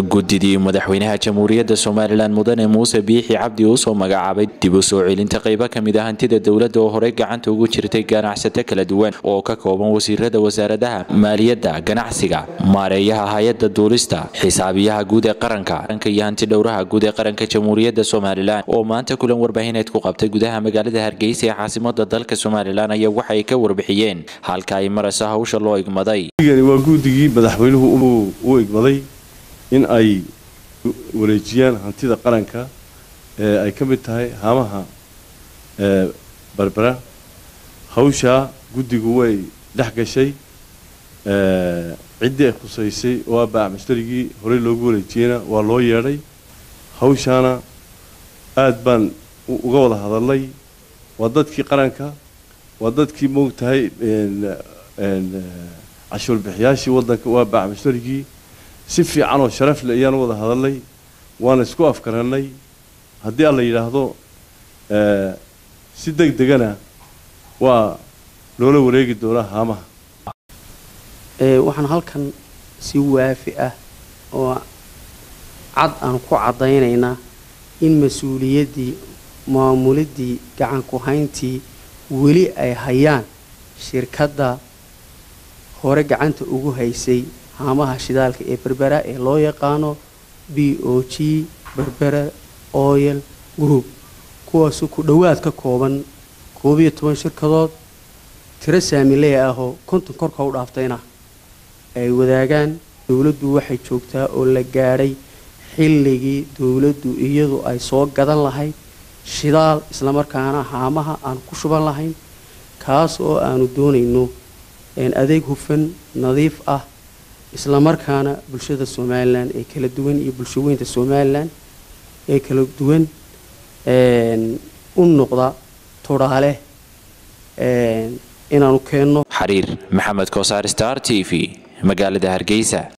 guddidii madaxweynaha jamhuuriyadda somalilan mudane muuse biixi cabdi uu soo magacaabay dib u soo celinta qaybo ka mid a hantida dowladda oo horey gacanta ugu jirtay ganacsato kala duwan oo ka kooban wasiirada wasaaradaha maaliyadda ganacsiga maareeyaha hay-adda duulista xisaabiyaha guud ee qaranka iyo hanti dhowraha guud ee qaranka jamhuuriyadda somalilan oo maanta kulan warbaahineed ku qabtay gudaha magaalada hargeysa ee caasimada dalka somalilan ayaa waxay ka warbixiyeen halka ay marayso hawsha loo igmaday waa guddigii madaxweynuhu u igmaday in ay wareejiyaan hantida qaranka ee ay ka mid tahay haamaha berbera hawshaa guddigu way dhex gashay ciddii ay khusaysay oo ah baac mashtarigii horey loogu wareejiyeyna waa loo yeedhay hawshaana aad baan uga wada hadalnay waa dadkii qaranka waa dadkii moogtahay cashuur bixiyaashii waddanka waa baac mashtarigii si fiican oo sharaf leh ayaan u wada hadalnay waana isku afkarannay haddii aan la yidhaahdo si deg degana waa loola wareegi doonaa haamaha waxaan halkan si waafi ah oo cad aan ku caddaynaynaa in mas-uuliyaddii maamuliddii gacanku hayntii weli ay hayaan shirkadda hore gacanta ugu haysay haamaha shidaalka ee berbera ee loo yaqaano b o g berbera oyel group kuwaasu ku dhowaad ka kooban koob iyo toban shirkadood tiro saamiley ahoo konton korka u dhaaftayna ay wadaagaan dowladdu waxay joogtaa oo la gaadhay xilligii dowladdu iyadu ay soo gadan lahayd shidaal islamarkaana haamaha aan ku shuban lahayn kaas oo aanu doonayno adeeg hufan nadiif ah islamarkaana bulshada somalilan ee kala duwan iyo bulshaweynta somalilan ee kala duwan u noqda tudhaale inaanu keenno xariir maxamed koosaar star t v magaalada hargeysa